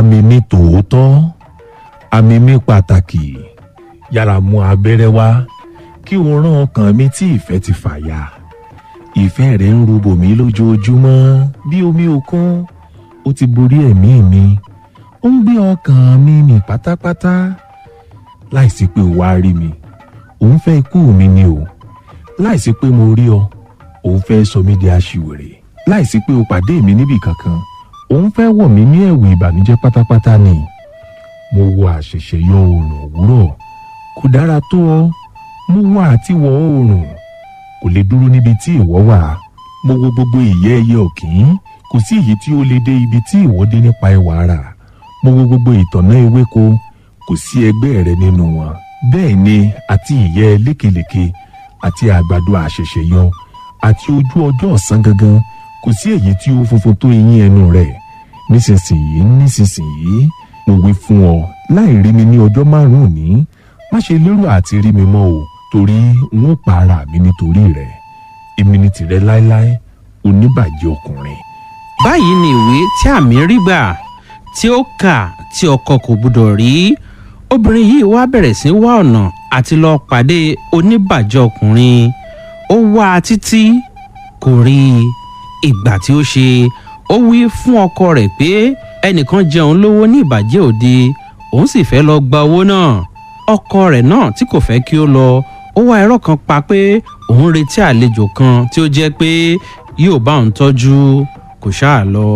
àmì mi tòótọ́ àmì mi pàtàkì yára mú abẹ́rẹ́ wá kí o rán ọkàn mi tí ìfẹ́ ti fàya ìfẹ́ rẹ̀ ń rúbò mí lójoojúmọ́ bí omi òkun ó ti borí ẹ̀mí mi ó ń gbé ọkàn mi mì pátápátá láìsí pé o wá rí mi òun fẹ́ ikú mi ni o láìsí pé mo rí ọ òun fẹ́ sọ mí di aṣiwèrè láìsí pé o pàdé mi níbì kankan òun fẹ́ wọ̀ mí ní ẹ̀wù ìbànújẹ́ pátápátá ni mo wo àṣẹ̀ṣẹ̀ yọ oòrùn òwúrọ̀ kò dára tó ọ mo wọ àtiwọ̀ oòrùn kò lè dúró níbi tí ìwọ wà mo wo gbogbo ìyẹ́ ẹyẹ ọ̀kín kò sí èyí tí ó lè dé ibi tí ìwọ dé nípa ẹwà ara mo wo gbogbo ìtànná ewéko kò sí ẹgbẹ́ rẹ nínú wọn bẹ́ẹ̀ ni àti ìyẹ́ lékelèke àti àgbàdo àṣẹ̀ṣẹ̀ yọ àti ojú ọjọ́ ọ̀sán gangan kò sí èyí tí ó funfun tó eyín ẹnu rẹ̀ nísinsìnyí nísinsìnyí mo wí fún ọ láì rí mi ní ọjọ́ márùn-ún ní má ṣe lérò àti rí mi mọ́ o torí n ó pa ara mi nítorí rẹ èmi ni tìrẹ láéláé oníbàjẹ́ ọkùnrin. báyìí ni ìwé tí àmì rí gbà tí ó kà tí ọkọ kò gbọdọ̀ rí obìnrin yìí wá bẹ̀rẹ̀ sí wá ọ̀nà àti lọ pàdé oníbàjẹ́ ọkùnrin ó wá a títí kò rí i ìgbà tí ó ṣe ó wí fún ọkọ rẹ̀ pé ẹnìkan jẹun lówó ní ìbàjẹ́ òde òun sì fẹ́ lọ gba owó náà ọkọ rẹ̀ náà tí kò fẹ́ kí ó lọ ó wá ẹ̀rọ kan pa pé òun retí àlejò kan tí ó jẹ́ pé yóò bá òun tọ́jú kò ṣáà lọ.